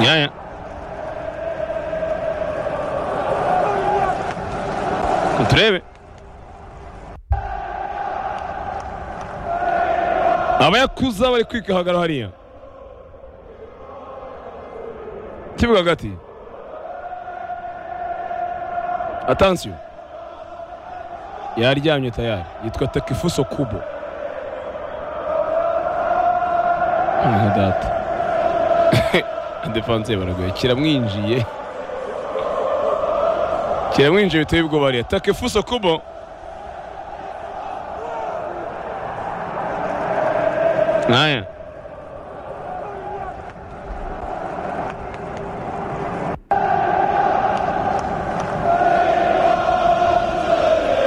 Ja, ja. Contreras. abayakuza bari kwikahagara hariya kibuga hagati atansiyo yaryamye tayari yitwa takifuso kubo nka data defanse baragoye kiramwinjiye kiramwinjiye biteye ubwoba hariya takifuso kubo Naja.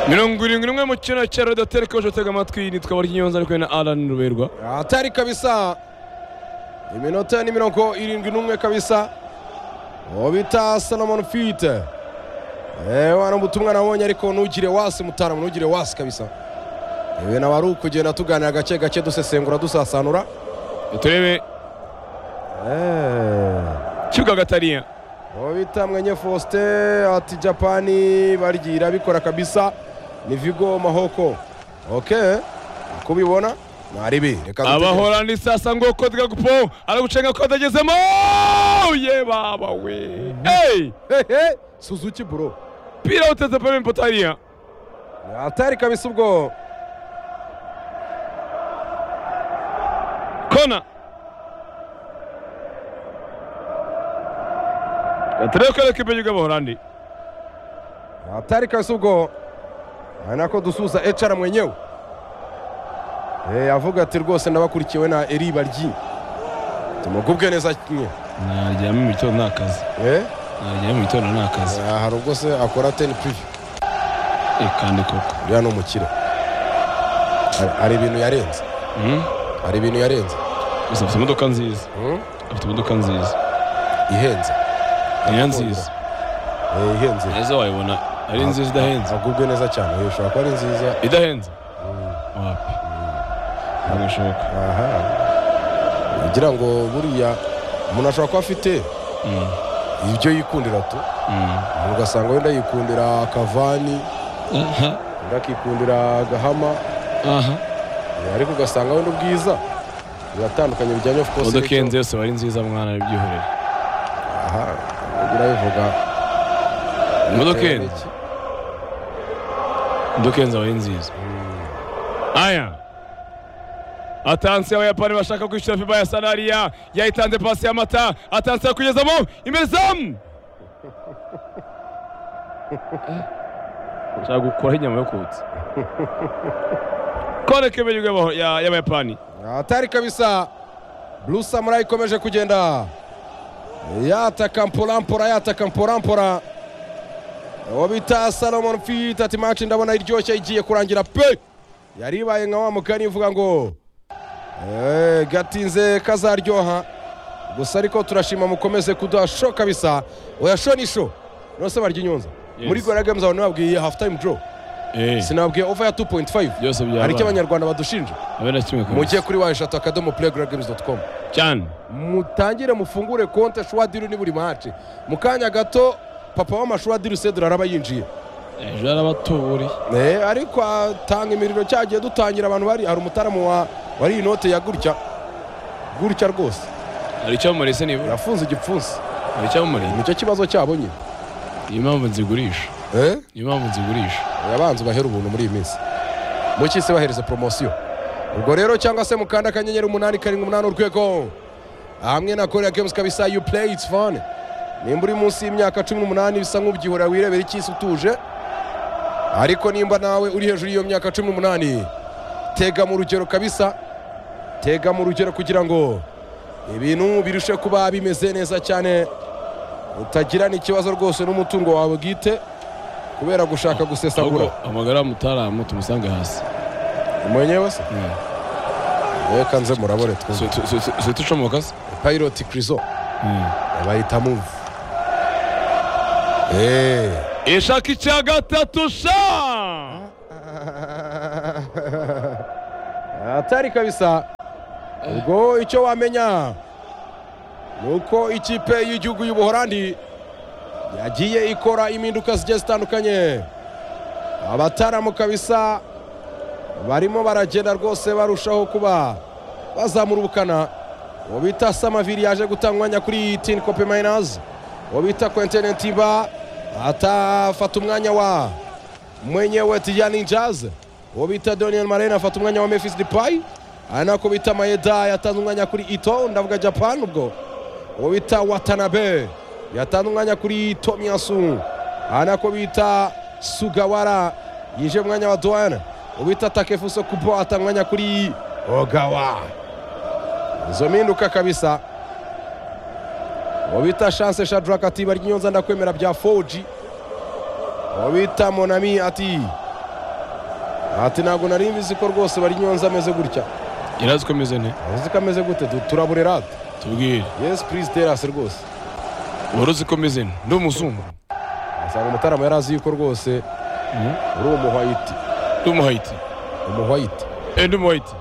mirongo irindwi n'umwe mu kino cya rodateri kaje utega amatwi nitwa Baryinyonza ariko na Alan Ruberwa Hatari kabisa, iminota ni mirongo irindwi n'umwe kabisa, uwo bita Salomon Fite. Eh, wano ubutumwa nabonye ariko ntugire wasi mutara ntugire wasi kabisa. ibi naba ari ukugenda tuganira gake gake dusesengura dusasanura turebe kibuga hagati hariya uwo bita mwenye faustin ati japani baryigira bikora kabisa ni vigo mahoko oke uko ubibona mwaribi reka dutegereze. abahorandi sasa ngoko twagupo aragucenga ko atagezemo ye baba we hey hehe suzuki buro pira uteze pembe mpota hariya atari kabisa ubwo kona gatere ko ekipe y'abahorandi atari kabisa ubwo ari nako dusuza ecara mwenyewe Eh, avuga ati rwose ndabakurikiwe na eri baryi tumugubwe neza kimwe naryame mu gitondo nta kazi Eh? naryame mu gitondo nta kazi Ah, hari ubwo se akora teni pirivi kandi koko uriya ni umukire Hari- hari ibintu yarenze Mm. hari ibintu yarenze gusa afite imodoka nziza Hmm? afite imodoka nziza ihenze niyo nziza Eh, ihenze neza wayibona ari nziza idahenze agubwe neza cyane Eh, ushobora kuba ari nziza idahenze wapi ntabwo bishoboka aha kugira ngo buriya umuntu ashobora kuba afite Mm. ibyo yikundira tu Mm. Umuntu ugasanga wenda yikundira kavani aha wenda akikundira gahama aha Eh, ariko ugasanga wenda ubwiza biratandukanye bijyanye of course imodoka n'icyo- iyo nziza yose wari nziza mwana bibyihorera aha urabivuga imodoka iyo nziza dukenze abahinziza aya atansi abayapani bashaka kwishyura fiba ya sanariya yayitanze pasi y'amata atansi yakugezamo imbere zamu nshaka gukuraho inyama yo kutsa kone k'ibihugu y'aba- ya- y'abayapani hatari kabisa blue samurai ikomeje kugenda yataka mpolampora yataka mpolampora uwo bita salomon fit ati match ndabona iryoshye igiye kurangira pe yari ibaye nka wa mugani uvuga ngo "Eh, gatinze kazaryoha gusa ariko turashima mukomeze kuduha sho kabisa oya sho ni sho nose barya inyunza Yes. muri gora games abantu babwiye half time draw Eh, sinababwiye over ya 2.5 byose hari icyo byabaye abanyarwanda badushinja abe na kimwe mujye kabisa kuri wa eshatu akadomo playgroundgames.com cyane mutangire mufungure konte shwadiri ni buri mace mu kanya gato papa w'amashwadiri usedura araba yinjiye ejo yarabatubureye Eh, ariko atanga imiriro cyagiye dutangira abantu bari hari umutaramu wa wari iyi note ya gutya gutya rwose hari icyo bamurese nibura yafunze igipfunsi hari icyo bamurese nicyo kibazo cyabo nyine niyo mpamvu nzigurisha Eh, niyo mpamvu nzigurisha abanza ubahere ubuntu muri iyi minsi mukisi bahereze poromosiyo ubwo rero cyangwa se mukanda akanyenyeri umunani karindwi umunani urwego hamwe na korea games kabisa you play it's fun nimba uri munsi y'imyaka cumi n'umunani bisa nk'ubyihorera wirebera icyisi utuje ariko nimba nawe uri hejuru y'iyo myaka cumi n'umunani tega mu rugero kabisa tega mu rugero kugira ngo ibintu birushe kuba bimeze neza cyane utagirana ikibazo rwose n'umutungo wawe bwite kubera gushaka gusesagura ahubwo amagara mutaramu tumusange hasi mwenyewe se reka nze murabore twumve swetu ucomoka se pilot krizo bayita move Eh. ishaka icya gatatu sha atari kabisa ubwo icyo wamenya ni uko ikipe y'igihugu y'ubuhorandi yagiye ikora impinduka zigiye zitandukanye abataramu kabisa barimo baragenda rwose barushaho kuba bazamura ubukana uwo bita samaviri yaje gutanga umwanya kuri tini kope mayinazi uwo bita kwentene timba atafata umwanya wa mwenyewe tijani jaze uwo bita doniyeni marene afata umwanya wa mefisi dipayi aha ni ako bita mayeda yatanze umwanya kuri ito ndavuga japani ubwo uwo bita watanabe yatanze umwanya kuri tomiyasu aha ni ako bita sugawara yinjiye mu mwanya wa duwana uwo bita takefuso kubo atanga umwanya kuri ogawa izo mpinduka kabisa uwo bita shanse shadrack ati bari nyonza ndakwemera bya foji uwo bita monami ati ati ntabwo nari mbizi ko rwose bari nyonza ameze gutya yarazi ko ameze nte uzi ko ameze gute Du- turaburera tubwire yesi purize terasi rwose wari uzi ko ameze nte ndi umuzungu asanga umutarama yari azi yuko rwose uri umuhwayiti ndi umuhayiti umuhwayiti eh, ndi umuhayiti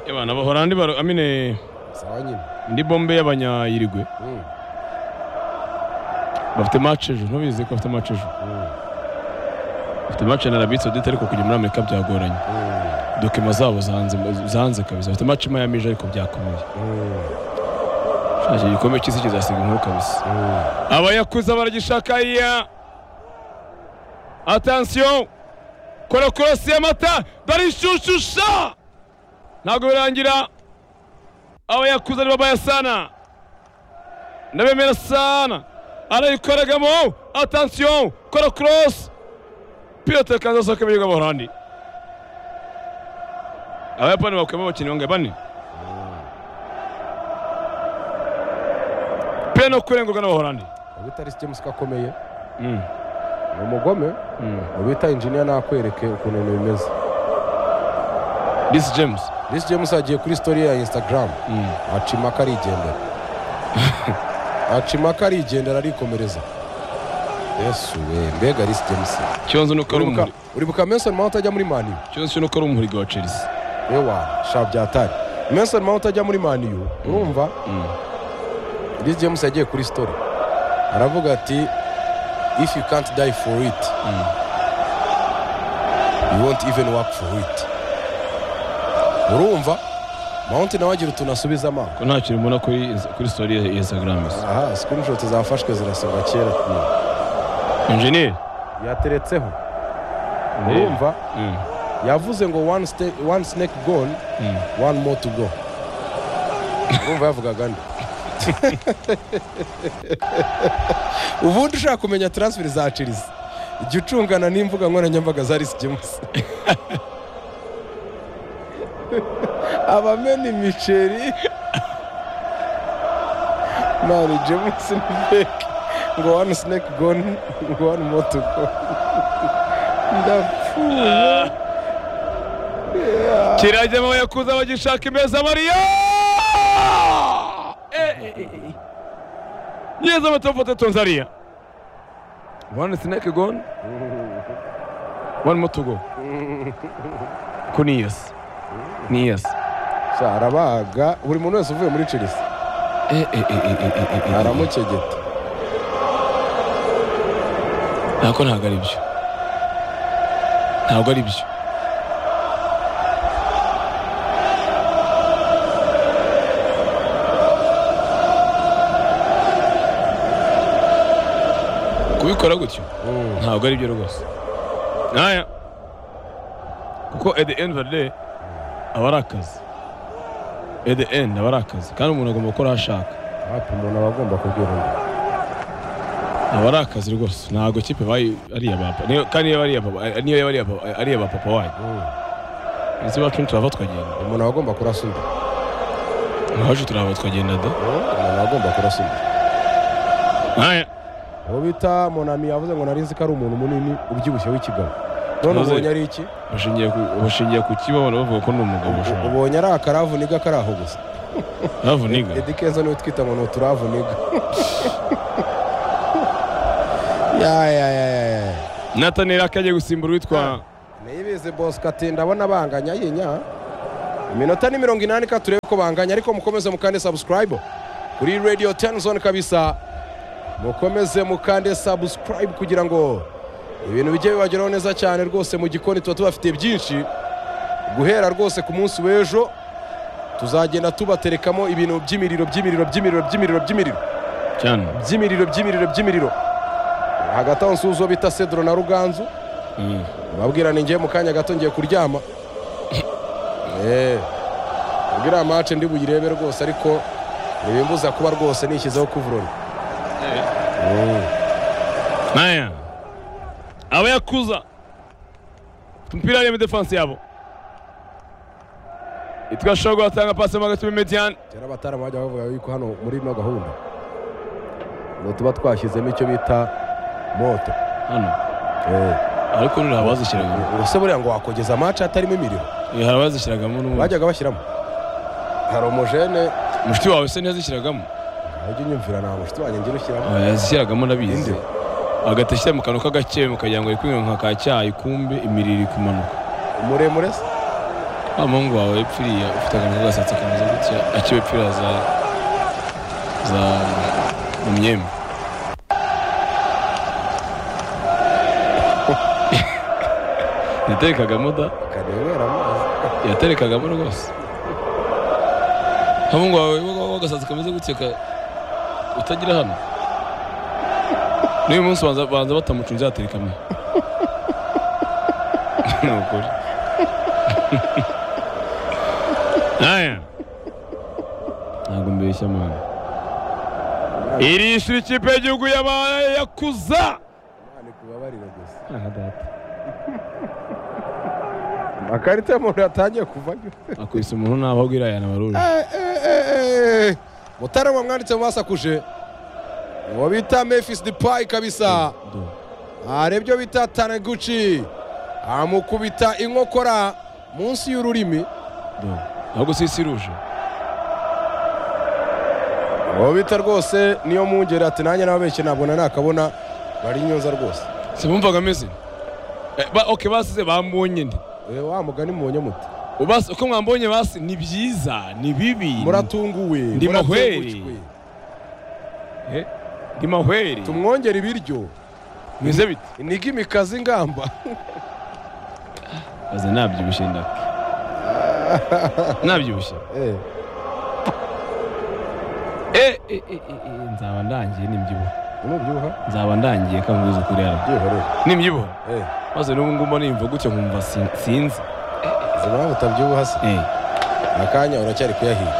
ebana abahorandi baro amine sawa nyine ndi bombe y'abanyayirigwe Mm, bafite match ejo ntubizi ko bafite match ejo mm, bafite match na Arabie Saoudite ariko kujya muri Amerika byagoranye mm, dokima zabo zanze zanze kabisa bafite match i Miami ejo ariko byakomeye mm, shaje igikombe cy'isi kizasiga inkuru kabisa mm. abayakuza baragishaka iya atansiyo kora korosi y'amata barishyushyusha ntabwo birangira abayakuza ni babayasana ndabemera sana arayikoragamo atansiyo kora korosi pilote kanza asohoka ibihugu b'abaholandi abayapani bakuyemo abakinnyi bangahe bane pe no kurengurwa n'abaholandi ubita ari james kakomeye Mm, ni umugome mm. ubita injiniya nakwereke ukuntu ibintu bimeze This James risi james agiye kuri sitori ya instagram Mm. aca impaka arigendera aca impaka arigendera arikomereza yesu we mbega risi james ikibazo ni uko ari uribuka umuri uribuka menson mount ajya muri maniyu ikibazo ni uko ari umuhuriga wa chelsea ewa sha byatari menson mount ajya muri maniyu urumva Mm. Chris James yagiye kuri story aravuga ati if you can't die for it Mm. you won't even work for it urumva mount nawe agira utuntu asubiza amaso ko nta kintu mbona kuri kuri story ya instagram isa aha screenshot zafashwe zirasohoka kera engineer yateretseho urumva Mm. yavuze ngo one, ste- one snake gone Mm. one more to go urumva yavugaga nde ubundi ushaka kumenya transfer za chelsea jya ucungana n'imbuga nkoranyambaga za risi james abamena imiceri mani james nibeke ngo wani snake gone ngo wani moto gone ndapfuye kirajya mu yakuza bagishaka imeza mariya neza amatofoto tonzariya one snack gone one more to go ko ni yes ni yes Sha, arabaga buri muntu wese uvuye muri chelsea Eh, eh, eh, eh, eh, eh, eh, eh. aramukegeta ntabwo ntabwo ari byo ntabwo ari byo kubikora gutyo ntabwo ari byo rwose nkaya kuko at the end of the day aba ari akazi at the end aba ari akazi kandi umuntu agomba gukora aho ashaka hapi umuntu aba agomba kubwira undi aba ari akazi rwose ntabwo kipe bayi ari iya bapa niyo kandi niyo ari iya papa niyo yaba ari iya papa ari iya papa wanyu Mm. ndetse iwacu nturava twagenda umuntu aba agomba kurasa undi iwacu turava twagenda da umuntu aba agomba kurasa undi nkaya uwo bita monami yavuze ngo nari nzi ko ari umuntu munini ubyibushye w'ikigabo none Tunoze. ubonye ari iki bashingiye ku bashingiye ku kibabona bavuga ko ni umugabo ushaka ubonye ari akaravu niga kari aho gusa ravuniga edi kenzo niwe twita ngo ni uturavu niga ya ya ya ya ya natanera akagiye gusimbura uwitwa niyibizi bosco ati ndabona banganya yinya iminota ni mirongo inani ka turebe ko banganya ariko mukomeze mukande subscribe kuri radio tenzone kabisa mukomeze mukande subscribe kugira ngo ibintu bijye bibageraho neza cyane rwose mu gikoni tuba tubafitiye byinshi guhera rwose ku munsi w'ejo tuzagenda tubaterekamo ibintu by'imiriro by'imiriro by'imiriro by'imiriro by'imiriro cyane by'imiriro by'imiriro by'imiriro hagati aho nsuzo bita cedro na ruganzu Mm. babwira ni ngiye mu kanya gato ngiye kuryama uriya mace ndi buyirebe rwose ariko ntibimbuza kuba rwose nishyizeho kuvurori Haya, abayakuza mpira ari mu defense yabo itwashobora guhatanga pasi mo hagati muri mediane kera abataramu bajya bavuga yuko hano muri ino gahunda ngo tuba twashyizemo icyo bita moto hano Eh, ariko nuri hari abazishyiragamo ubuse buriya ngo wakogeza mace hatarimo imiriro Eh, hari abazishyiragamo n'ubundi bajyaga bashyiramo hari umujene mushiki wawe se ntiyazishyiragamo ujya unyumvira nta mushuti wanjye ngira ushyiramo Ah, yazishyiragamo ndabizi Inde. hagati ashyira mu kantu k'agakebe mukagira ngo ari kwinywa ka cyayi kumbe imiriro iri kumanuka muremure se wa muhungu wawe yapfiriye ufite akantu k'agasatsi kameze gutya akiba ipfira za za mu myembe yaterekagamo da akanywera amazi yaterekagamo rwose wa muhungu wawe wa- w'agasatsi kameze gutya ka utagira hano n'uyu munsi banza banza batamucunze yaterekamo ni ukuri aya ntabwo mbeshya mwana iri shuri ikipe y'igihugu y'abayakuza ni kubabarira gusa aha data amakarita y'umuntu yatangiye kuvamo akubise umuntu ntaho agwira aya nabaruri mutara wamwanditse mu basakuje uwo bita mefisi dipayi kabisa hari ibyo bita taneguci amukubita inkokora munsi y'ururimi ntabwo sisi ruje uwo bita rwose niyo mwungeri ati nanjye n'ababeshyi ntabwo nanakabona bari inyunza rwose simumvaga ameze Eh, ba- ok basize bambonye nde Eh, wa mugani mubonye muti Ubasi- uko mwambonye basi ni byiza ni bibi ni- muratunguwe Ndi mahweri. muratengushwe. Eh, ni mahweri tumwongere ibiryo mwize bite inigi imikazi ingamba aze nabyibushye ndake nabyibushye Eh, Eh, eh, eh, eh, eh, nzaba ndangiye nimbyibuha numubyibuha nzaba ndangiye kamubuze ukuri yara byihorere nimbyibuha Eh, maze n'ubu ngumba nimva gutya nkumva sin- sinzi uzi impamvu utabyibuha se Eh, akanya uracyari kuyahiga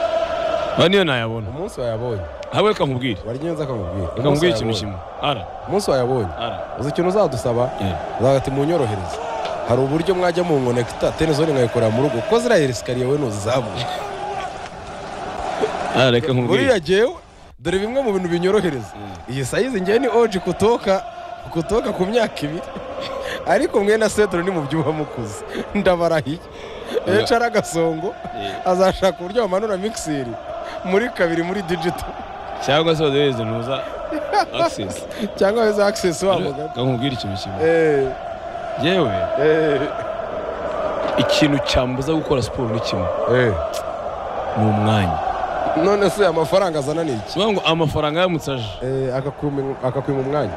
aho niyo nayabona umunsi wayabonye habe kamubwire wari neza akamubwira kamubwire ikintu wayabonye. kimwe ara umunsi wayabonye ara uzi ikintu uzadusaba Eh, uzagati munyorohereze hari uburyo mwajya mu nkonekita tenezoni nkayikora mu rugo ko ziriya esikariye we ntuzizamuka ara reka nkubwire buriya jyewe dore bimwe mu bintu binyorohereza iyi sayizi ngewe ni oji kutoka kutoka ku myaka ibiri ariko mwe na sedro ni mu byuha mukuze ndabarahiye eca ari agasongo Eh. azashaka uburyo bamanura mikiseri muri kabiri muri digito cyangwa se bazohereze ntuza access cyangwa weza akisesi wamugana reka nkubwire ikintu kimwe Eh, yewe eh, ikintu cyambuza gukora siporo ni kimwe eh. ni umwanya none se amafaranga azana ni iki kivuga ngo amafaranga yamutse aje Eh, akakwima akakwima umwanya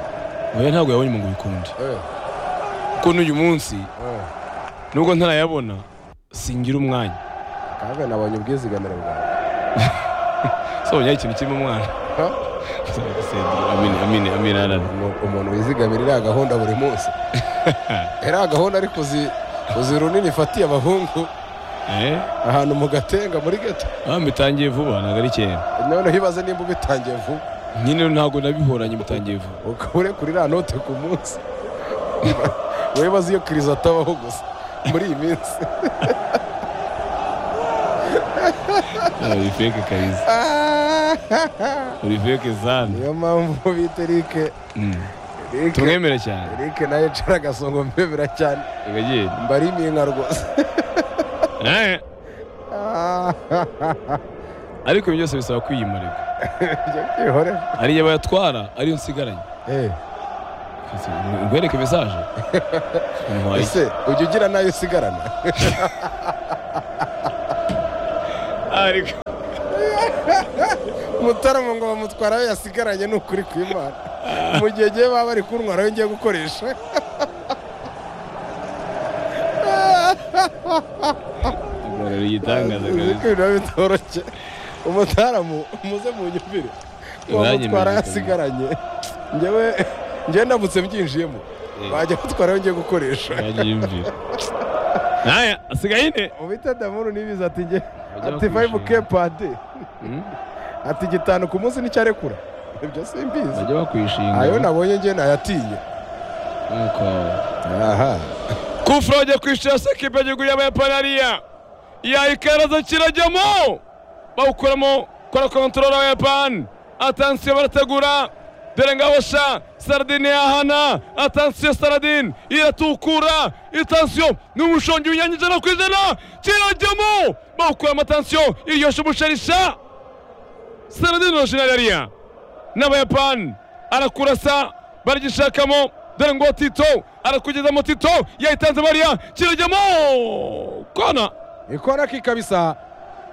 oya ntabwo yabonye mu ngo bikunde Eh, kuko n'uyu munsi eh. nubwo ntarayabona singira umwanya kaga nabonye ubwizigamire bwawe sobonyaho ikintu kirimo umwana Ha? Senderi, amine amine amine arara Umu- umuntu wizigamira iriya gahunda buri munsi iriya gahunda ariko uzi uzi runini ifatiye abahungu eh ahantu mu gatenga muri geto aho mbitangiye vuba ntabwo ari kera noneho ibaze nimba ubitangiye vuba nyine ntabwo nabihoranye mbitangiye vuba ukaba urekura iriya note ku munsi wibaze iyo kirizo atabaho gusa muri iyi minsi Ah, uri feke kariza uri feke zana niyo mpamvu bita erike Mm. Eric- tumwemere cyane erike nayo ecera agasongo mbemera cyane reka genda mbari impinga rwose Eh, ariko ibyo byose bisaba kwiyimarika Ibyo byihorera. ariyo abayatwara ariyo nsigaranye Eh. ngwereke mesaje ntwaye ese ujya ugira nayo usigarana ariko mutarama ngo bamutwara aho yasigaranye ni ukuri kw'imana mu gihe gihe baba bari kunywa nawe ngiye gukoresha igorora igitangaza uzi ko kabisa ibintu biba bitoroshye umutaramu muze mu nyumvire bamutwara Uzanyemerera. yasigaranye ngewe ngewe ndamutse mbyinjiyemo Eh. bajya batwara aho ngiye gukoresha yagiye imvira nkaya asigaye ine ubita damuru n'ibiza ati nge Bajya ati fayivu bakwishima. ke pade Hmm? ati gitanu ku munsi n'icyarekura ibyo simbizi bajya bakwishinga ayo nabonye ngewe nayatinye nuko aha kufura bagiye kwishira sekipe y'igihugu y'abayapani hariya yayikaraza kirajyamo bawukuramo kora kontorora w'abayapani atansiyo barategura dore ngaho sha saradine yahana atansiyo saradine iratukura itansiyo ni umushongi w'inyange ijana ku ijana kirajyamo bawukuramo atansiyo iryoshya umusharisha saradine orojinari hariya n'abayapani arakurasa barigishakamo dore ngo tito arakugezamo tito yayitanze bariya kirajyamo kona ikona kikabisa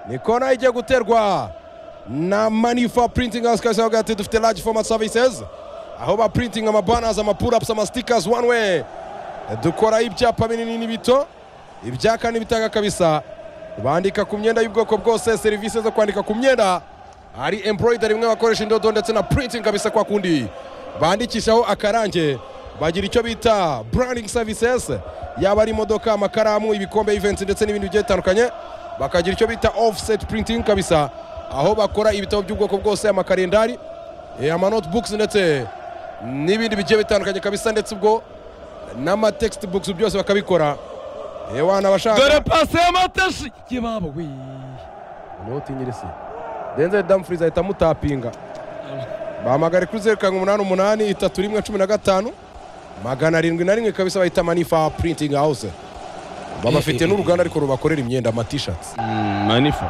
ni kona ijya guterwa na manifa printing house kabisa bavuga ati dufite large format services aho ba printing amabanners amapurapusi amasitikasi one way dukora ibyapa binini n'ibito ibya kane bitanga kabisa bandika ku myenda y'ubwoko bwose serivisi zo kwandika ku myenda hari embroidary imwe bakoresha indodo ndetse na printing kabisa kwa kundi bandikishaho akarange bagira icyo bita branding services yaba ari imodoka amakaramu ibikombe events ndetse n'ibindi bigiye bitandukanye bakagira icyo bita offset printing kabisa aho bakora ibitabo by'ubwoko bwose amakarendari eh, amanotebooks ndetse n'ibindi bigiye bitandukanye kabisa ndetse ubwo n'amatextbooks byose bakabikora Eh, wana abashaka dore pasi y'amatashi yebaba we niho utinyira isi denzel damfries ahita amutapinga bahamagare kuri zeru karindwi umunani umunani itatu rimwe cumi na gatanu magana arindwi na rimwe kabisa bahita manifa printing house babafite n'uruganda ariko rubakorera imyenda amatishati manifa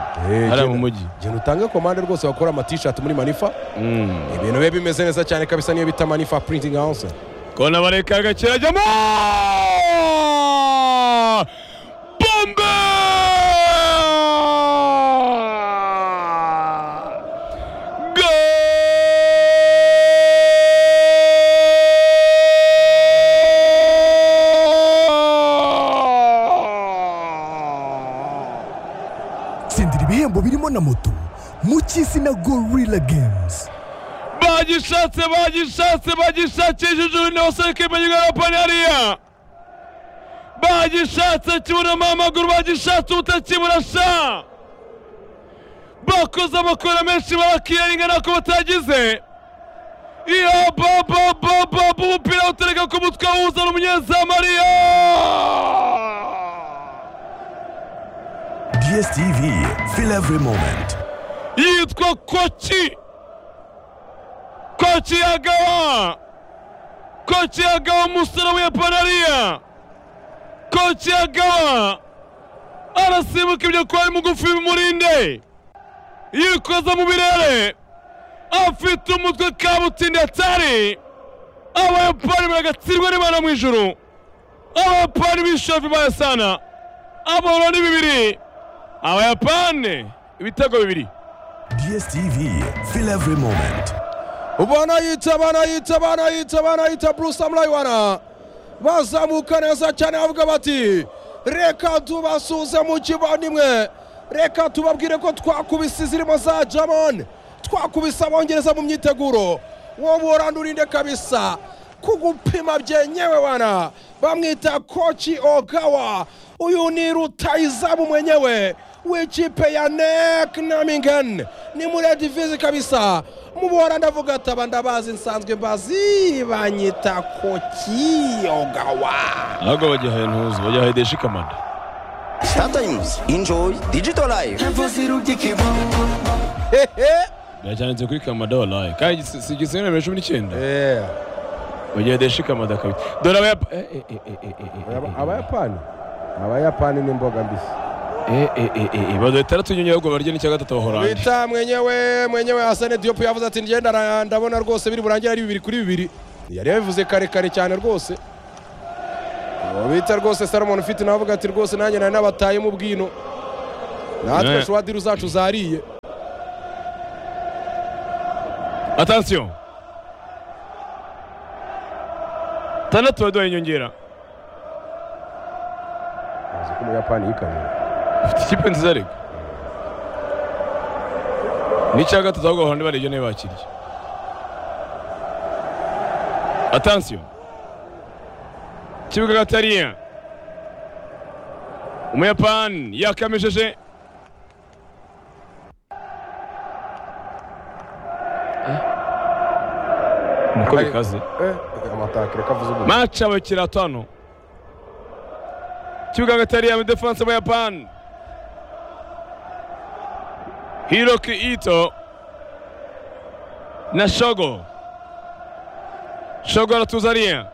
hariya mu mujyi genda utange komande rwose bakora amatishati muri manifa Mm. ibintu biba bimeze neza cyane kabisa niyo bita manifa printing house kona barekaga kirajyamo bombe Goal! tsindira ibihembo birimo na moto mu cy'izina gorilla games bagishatse bagishatse bagishatisha ijuru nose kimenywa yapani hariya bagishatse kibonamo amaguru bagishatse ubutakibura sha bakoze amakora menshi barakiyaringa nako batagize iya bababababu umupira utereka ku mutwe awuzana umunyezamu hariya dstv feel every moment yitwa koki koki yagawa koki yagawa umusore w'umuyapanariya koki yagawa arasimbuka ibyo kuba ari mugufi bimurinde yikoza mu birere afite umutwe kabutindi atari abayapani baragatsindwa n'imana mu ijuru abayapani b'ishofi bayasana amahoro ni bibiri abayapani ibitego bibiri dstv feel every moment banayita banayita banayita banayita bruce amurayiwana bazamuka neza cyane bavuga bati reka tubasuze mu kivandimwe reka tubabwire ko twakubise izirimo za jamon twakubise abongereza mu myiteguro wowe urandurinde kabisa kugupima byenyewe wana bamwita koci ogawa uyu ni rutayizamu mwenyewe w'ikipe ya nek namingen ni muri edivizi kabisa mubora ndavuga ati aba ndabazi nsanzwe mbazi banyita koki ogawa ahubwo bagihaye ntuzi bagihaye deshi kamada Sometimes enjoy digital life. hehe byacyanditse kuri kamada waraye kandi si- si igisebe na mirongo cumi n'icyenda Eh, bagihaye deshi kamada kabiri dore abayapani aba- abayapani abayapani ni imboga mbisi baduha itandatu nyongera ahubwo barya n'icya gatatu ba horanje bita mwenyewe mwenyewe hasane diyopu yavuze ati ngenda na- ndabona rwose biri burangire ari bibiri kuri bibiri yari yabivuze kare kare cyane rwose uwo bita rwose salomon ufite nawe avuga ati rwose nanjye nari nabataye mu bwino natwe Yeah. shwadiri zacu zariye attention tandatu baduhaye inyongera uzi ko umuyapani yikanuye ufite ikipe nziza ariko n'icya gatatu ahubwo bahora barebye niba bakiriye atansiyo kibuga gatariya umuyapani yakamishije niko bikaze Eh, amataka reka avuze ubu maci abakiriya atanu kibuga gatariya muri defanse mu yapani hiroki ito na shogo shogo aratuzaniye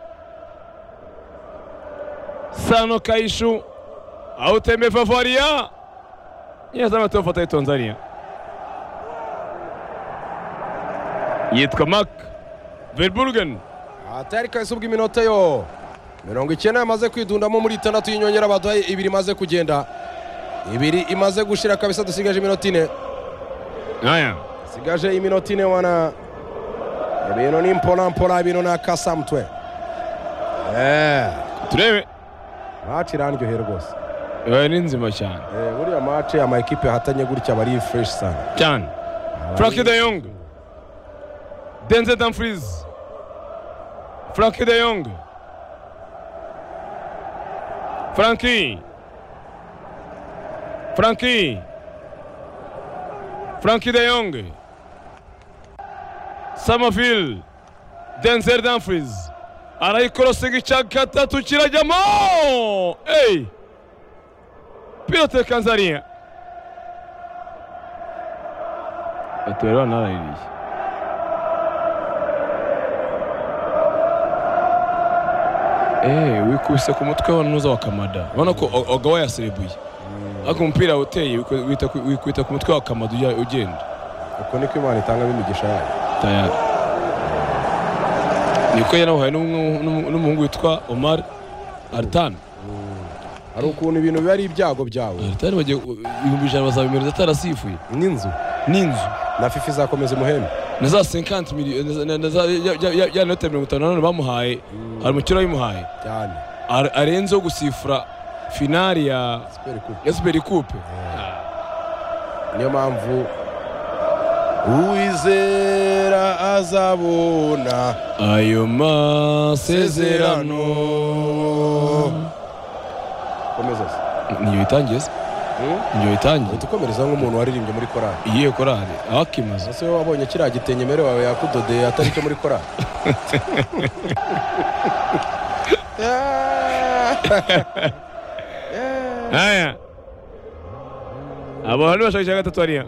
sano kaishu autembe favaria yeza amatofata ya tanzania yitwa mak verburgen atari kahise ubw'iminota yo mirongo icyenda yamaze kwidundamo muri itandatu y'inyongera baduhaye ibiri imaze kugenda ibiri imaze gushira kabisa dusigaje iminota ine haya dusigaje iminota ine wana ibintu ni mpora mpora ibintu ni akasa mutwe Eh, turebe match irandyoheye rwose Eh, ni nzima cyane Eh, buriya match ama ekipe ahatanye gutya aba ari fresh sana cyane frank de yong denzel dumfries frank de yong franki franki franki de yong samafil denzel dumfries arayikorosinga icya gatatu kirajyamo ey pilote kanzariya atubera banaraririye eee wikubise ku mutwe wa nuza wa kamada urabona ko O- oga yaserebuye ariko umupira uteye wiku- wita ku- wikwita ku mutwe wa kamada ujya- ugenda uko niko imana itangamo imigisha yayo tayari niko yanawuhaye n'umwe- n'umu- n'umuhungu witwa omar aritani hari ukuntu ibintu biba ari ibyago byawe aritani bagiye ibihumbi ijana bazabimereza atarasifuye n'inzu n'inzu na fifi izakomeza umuhembe na za 50 miliyoni na- na- na za- ya- ya- ya- ya note mirongo itanu na none bamuhaye hari umukino wayimuhaye cyane Ar- arenzeho gusifura finali ya Super Cup. ya Super Coupe niyo mpamvu uwizera azabona ayo masezerano komeza se niyo itangiye se Hmm? niyo itangiye uhita ukomereza nk'umuntu waririmbye muri korali iyihe korali abakimaze ese wowe wabonye kiriya gitenge mere wawe yakudodeye atari cyo muri korali aya abantu bashakisha gatatu hariya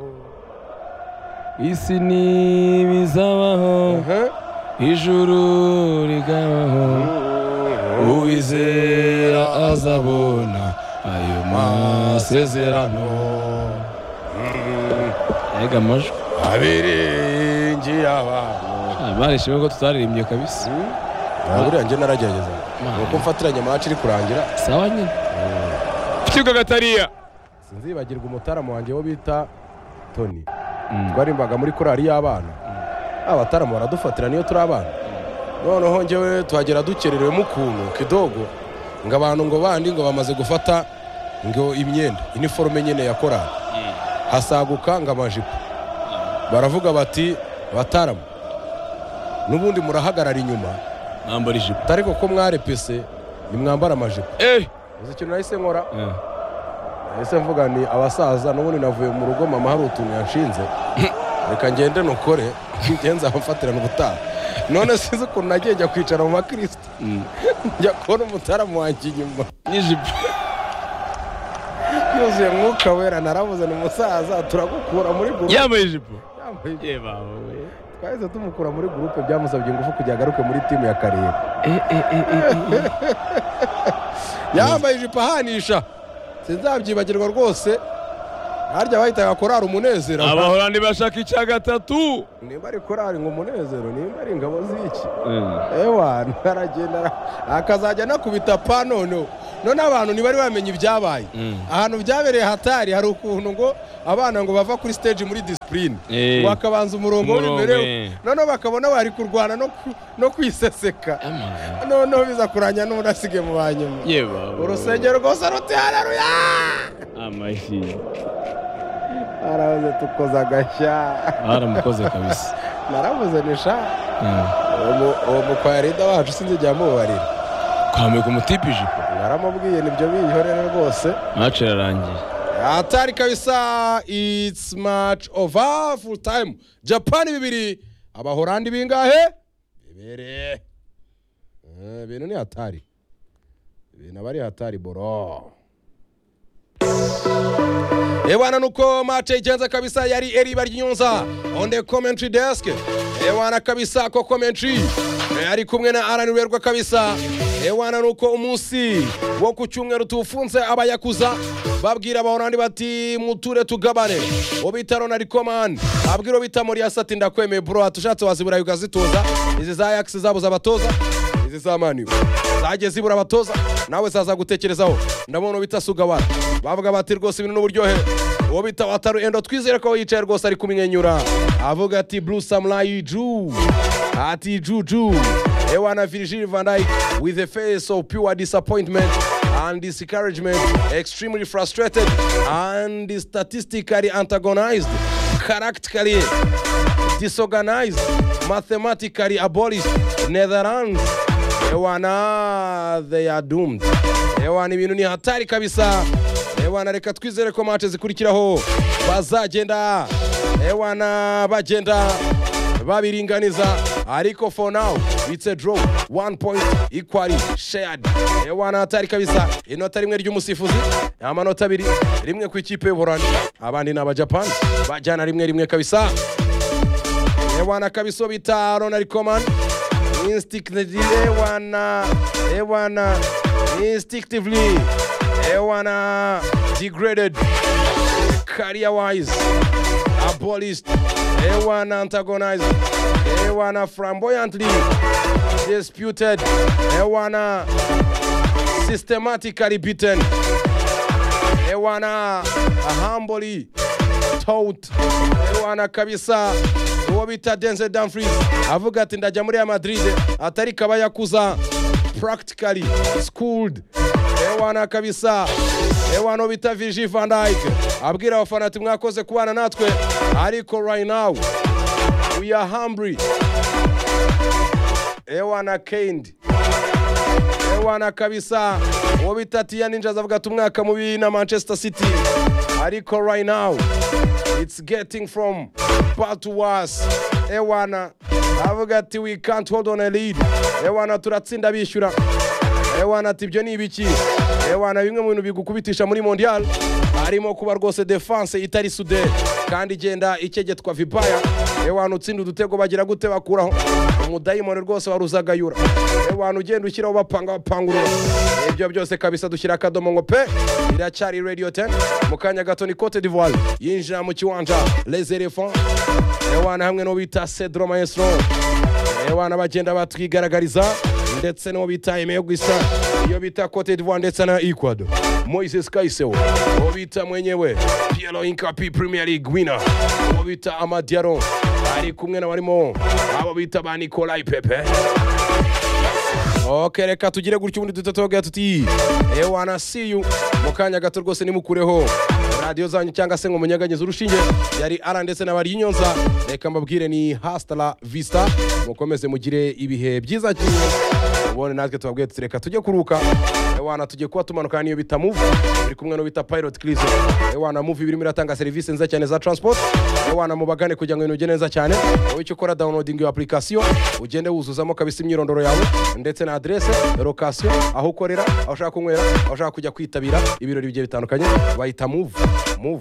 isi ntibizabaho ijuru rikabaho uwizera azabona ayo masezerano ega amajwi abiringira abantu barishimwe ko tutaririmbye kabisa buriya njye naragerageza Man. ni uko mfatiranye amaci iri kurangira sawa nyine kibuga gatariya sinzibagirwa umutaramu wanjye wo bita toni twarimbaga muri korali y'abana abataramu baradufatira niyo turi abana noneho njyewe tuhagera dukererewemo ukuntu kidogo ngo abantu ngo bandi ngo bamaze gufata ngo imyenda iniforume nyine ya korali hasaguka ngo amajipo baravuga bati bataramu n'ubundi murahagarara inyuma nambara ijipo ariko ko mwarepese nimwambara amajipo eh uzi ikintu nahise nkora Eh. ese mvuga ni abasaza n'ubundi navuye mu rugo mama hari utuntu yanshinze reka ngende nukore ngenzi ahamfatirana ubutaha none sinzi ukuntu nagiye njya kwicara mu bakirisita Mm. njya kubona umutaramu wanjye inyuma n'ijipo yuzuye mwuka wera naravuze ni umusaza turagukura muri gurupe yambaye ijipo Yambaye ibyo. ye bawe twahise tumukura muri gurupe byamusabye ingufu kugira agaruke muri timu ya karere yambaye ijipo ahanisha sinzabyibagirwa rwose harya bahitaga korari umunezero abahorandi bashaka icya gatatu nimba ari korari ngo umunezero nimba ari ingabo z'iki ewa aragenda ara- akazajya anakubita pa noneho none abantu ntibari bamenya ibyabaye Mm. ahantu byabereye hatari hari ukuntu ngo abana ngo bava kuri stage muri disipurine Eh. ngo bakabanza umurongo Umurongo, w'imbere eh. noneho bakabona bari kurwana no ku- no kwiseseka noneho biza kuranya n'urasige mu banyuma urusengero rwose ruti haleluya amashi aravuze tukoze agashya baramukoze kabisa naravuze nisha uwo mu- uwo mukwayarida wacu sinzi igihe amubarira kwambika umutipe ijipo naramubwiye nibyo biyihorere rwose mace irarangiye atari kabisa it's match over full time japan bibiri abahorandi bingahe bibiri Eh, ibintu ni hatari ibintu aba ari hatari boro ewana nuko match igenze kabisa yari eriba ry'inyunza on the commentary desk ewana kabisa ko commentary eh, ari kumwe na aranirwerwa kabisa ewana nuko umunsi wo ku cyumweru tuwufunze abayakuza babwira abahorandi bati muture tugabane ubitaro na rikomani abwira ubita muri asati ndakwemeye bro hatushatse waziburayi ukazituza izi za yakisi zabuze abatoza izi za mani zagiye zibura abatoza nawe zaza gutekerezaho ndabona ubita sugawara bavuga bati rwose ibintu n'uburyohe uwo bita wataru endo twizere ko yicaye rwose ari kumwenyura avuga ati blue samurai ju ati juju ewana virgil van dyke with a face of pure disappointment and discouragement extremely frustrated and statistically antagonized characterically disorganized, mathematically abolished, Netherlands. Ewana, they are doomed. Ewana, ibintu ni hatari kabisa. Ewana, reka twizere ko match zikurikiraho bazagenda. Ewana, bagenda babiringaniza ariko for now it's a draw one point equally shared ewana hatari kabisa inota rimwe ry'umusifuzi amanota abiri rimwe ku ikipe y'uburani abandi ni abajapani bajyana rimwe rimwe kabisa ewana kabisa bita ronald coman instinctively ewana ewana instinctively ewana degraded career wise abolished ewana antagonized ewana flamboyantly disputed ewana systematically beaten ewana humbly tout ewana kabisa uwo bita denzel dumfries avuga ati ndajya muri ya madrid atari kabayakuza practically schooled ewana kabisa ewana uwo bita virgil van dyke abwira abafana ati mwakoze kubana natwe ariko right now we are hungry ewana kendi ewana kabisa uwo bita tiya ninja azavuga ati umwaka mubi na manchester city ariko right now it's getting from bad to worse ewana avuga ati we can't hold on a lead ewana turatsinda bishyura ewana ati ibyo ni ibiki ewana bimwe mu bintu bigukubitisha muri mondial harimo kuba rwose defense itari sude kandi igenda ikegetwa vipaya ewana utsinda udutego bagira gute bakuraho umudayimoni rwose waruzagayura ewana ugenda ushyiraho bapanga bapangurura ibyo byose kabisa dushyira akadomo ngo pe iracyari radio 10 mu kanya gato ni cote d'ivoire yinjira mu kiwanja les elephants ewana hamwe n'uwo bita cedro maestro abana bagenda batwigaragariza ndetse n'uwo bita emeye gusa iyo bita cote d'ivoire ndetse na ecuador moises kaisewo uwo bita mwenyewe piero incapi premier league winner uwo bita amadiaro ari kumwe na barimo abo bita ba nikolai pepe ok reka tugire gutyo ubundi duhita tuvuga tuti ewana see you mu kanya gato rwose nimukureho radiyo zanyu cyangwa se ngo munyaganyize urushinge yari ara ndetse n'abari y'inyonza reka mbabwire ni hasitara vista mukomeze mugire ibihe byiza cyane ubundi natwe tubabwiye tuti reka tujye kuruka ewana tujye kuba tumanuka n'iyo bita muvu turi kumwe no bita pilot kirizo ewana muvu birimo iratanga serivisi nziza cyane za transport ewana mubagane kugira ngo ibintu bigende neza cyane wowe icyo ukora downloading iyo application ugende wuzuzamo kabisa imyirondoro yawe ndetse na adresse location aho ukorera aho ushaka kunywera aho ushaka kujya kwitabira ibirori bigiye bitandukanye bahita move move